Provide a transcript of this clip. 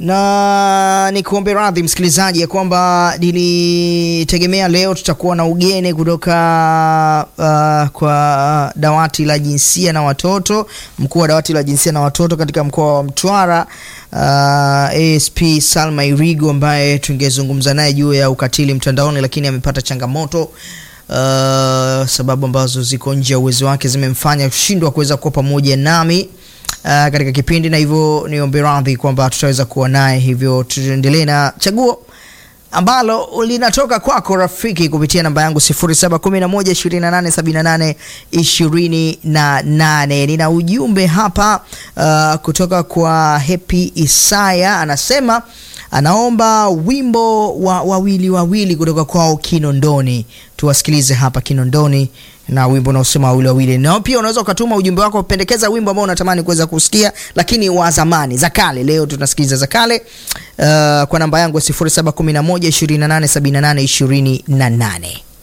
na nikuombe radhi msikilizaji ya kwamba nilitegemea leo tutakuwa na ugeni kutoka uh, kwa dawati la jinsia na watoto, mkuu wa dawati la jinsia na watoto katika mkoa wa Mtwara uh, ASP Salma Irigo ambaye tungezungumza naye juu ya ukatili mtandaoni, lakini amepata changamoto uh, sababu ambazo ziko nje ya uwezo wake zimemfanya kushindwa kuweza kuwa pamoja nami Uh, katika kipindi na hivyo niombe radhi kwamba tutaweza kuwa naye, hivyo tuendelee na chaguo ambalo linatoka kwako rafiki kupitia namba yangu 0711287828. Nina ujumbe hapa uh, kutoka kwa Happy Isaya, anasema anaomba wimbo wa wawili wawili kutoka kwao Kinondoni. Tuwasikilize hapa Kinondoni na wimbo unaosema wawili wawili. Na pia unaweza ukatuma ujumbe wako, pendekeza wimbo ambao unatamani kuweza kusikia, lakini wa zamani, za kale. Leo tunasikiliza za kale uh, kwa namba yangu ya 0711287828.